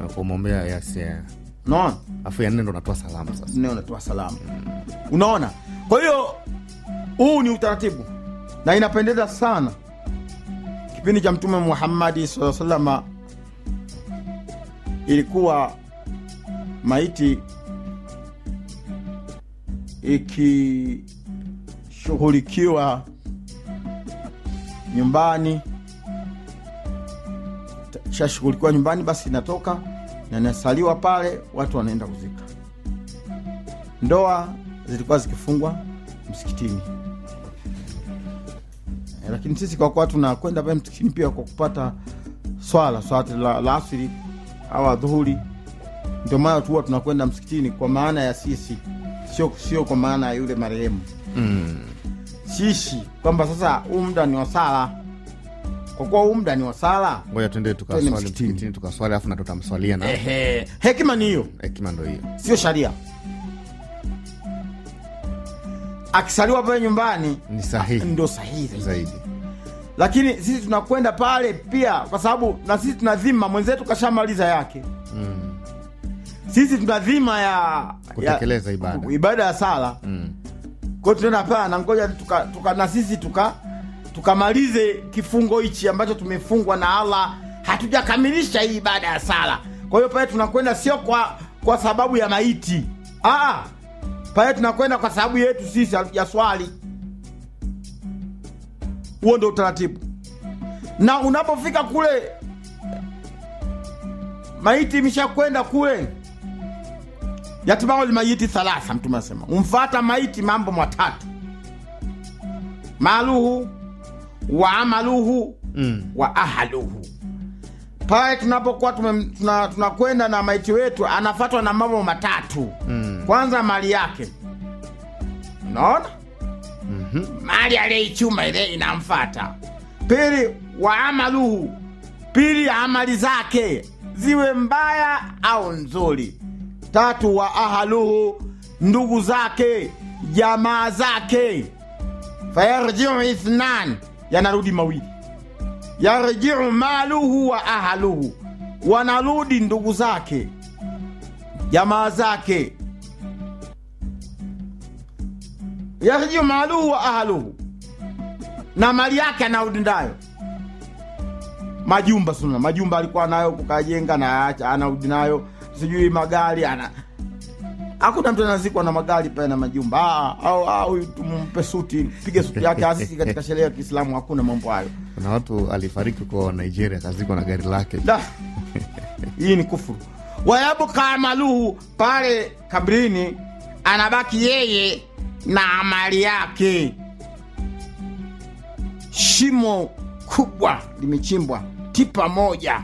umwombea yes, yeah. unaona afu ya nne ndo unatoa salamu sasa nne unatoa salamu unaona kwa hiyo huu ni utaratibu na inapendeza sana kipindi cha mtume muhammadi saa salama ilikuwa maiti ikishughulikiwa nyumbani shashughulikiwa nyumbani basi inatoka na inasaliwa pale watu wanaenda kuzika ndoa zilikuwa zikifungwa msikitini Eh, lakini sisi kwa kuwa tunakwenda pale msikitini pia kwa kupata swala swala la, la asiri au adhuhuri ndio maana tu huwa tunakwenda msikitini kwa maana ya sisi sio sio kwa maana ya yule marehemu mm. sisi kwamba sasa huu muda ni wa sala kwa kuwa huu muda ni wa sala ngoja tuende Twende tukaswali msikitini. msikitini tukaswali alafu na tutamswalia na ehe hekima ni hiyo hekima ndo hiyo sio sharia akisaliwa pale nyumbani ni sahihi ndo sahihi zaidi. zaidi lakini sisi tunakwenda pale pia kwa sababu na sisi tuna dhima mwenzetu kashamaliza yake mm. sisi tuna dhima ya Kutekeleza ya, ibada. ibada ya sala Mm. kwao tunaenda pale na ngoja tuka, tuka, na sisi tuka tukamalize kifungo hichi ambacho tumefungwa na allah hatujakamilisha hii ibada ya sala kwa hiyo pale tunakwenda sio kwa kwa sababu ya maiti Aa, pale tunakwenda kwa sababu yetu sisi ya swali huo ndo utaratibu na unapofika kule maiti imeshakwenda kule yatibao lmayiti thalatha mtume anasema umfata maiti mambo matatu maluhu wa amaluhu Mm. wa ahaluhu pale tunapokuwa tume- tuna- tunakwenda na maiti wetu anafatwa na mambo matatu Mm. kwanza mali yake unaona Mhm. mali aliyeichuma ile inamfata pili wa amaluhu pili amali zake ziwe mbaya au nzuri tatu wa ahaluhu ndugu zake jamaa zake fayarjiu ithnan yanarudi mawili yarjiu maluhu wa ahaluhu wanarudi ndugu zake jamaa zake yarjiu maluhu wa ahluhu na mali yake anarudi nayo majumba suna majumba alikuwa nayo kukajenga na acha anarudi nayo sijui magari ana hakuna mtu anazikwa na magari pale na majumba Ah, au au tumpe suti pige suti yake asisi katika sherehe ya kiislamu hakuna mambo hayo kuna watu alifariki kwa nigeria akazikwa na gari lake da hii ni kufuru wayabuka amaluhu pale kabrini anabaki yeye na amali yake shimo kubwa limechimbwa tipa moja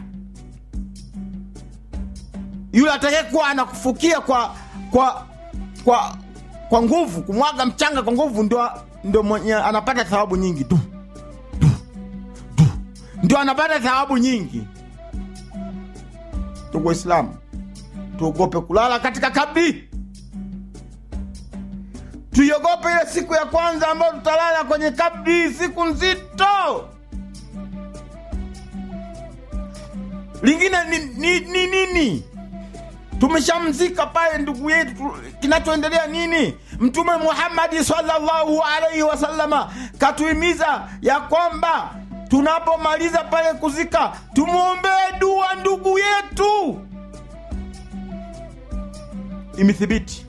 yule atakayekuwa anakufukia kwa kwa kwa kwa nguvu kumwaga mchanga kwa nguvu ndio ndio mwenye anapata thawabu nyingi tu tu tu ndio anapata thawabu nyingi ndugu waislamu tuogope kulala katika kabri tuiogope ile siku ya kwanza ambayo tutalala kwenye kabri siku nzito lingine ni ni, ni nini tumeshamzika pale ndugu yetu tu- kinachoendelea nini mtume muhammadi sallallahu alaihi wasallama katuhimiza ya kwamba tunapomaliza pale kuzika tumwombee dua ndugu yetu imethibiti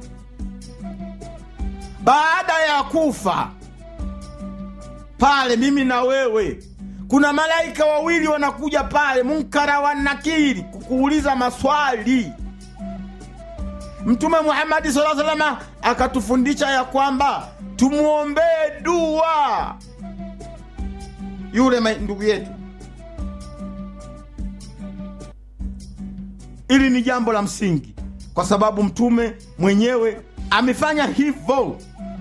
baada ya kufa pale mimi na wewe kuna malaika wawili wanakuja pale munkara wa nakiri kukuuliza maswali mtume muhamadi saa salama akatufundisha ya kwamba tumwombee dua yule ma- ndugu yetu ili ni jambo la msingi kwa sababu mtume mwenyewe amefanya hivyo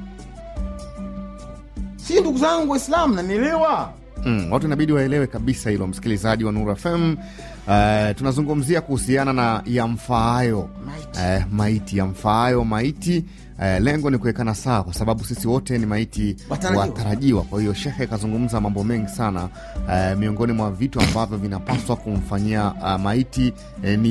si ndugu zangu waislamu nanielewa mm, watu inabidi waelewe kabisa hilo msikilizaji wa Nuru FM. Uh, tunazungumzia kuhusiana na yamfaayo Maiti. uh, maiti yamfaayo maiti uh, lengo ni kuwekana sawa, kwa sababu sisi wote ni maiti Watarajiwa. watarajiwa. Kwa hiyo shekhe kazungumza mambo mengi sana uh, miongoni mwa vitu ambavyo vinapaswa kumfanyia uh, maiti uh, ni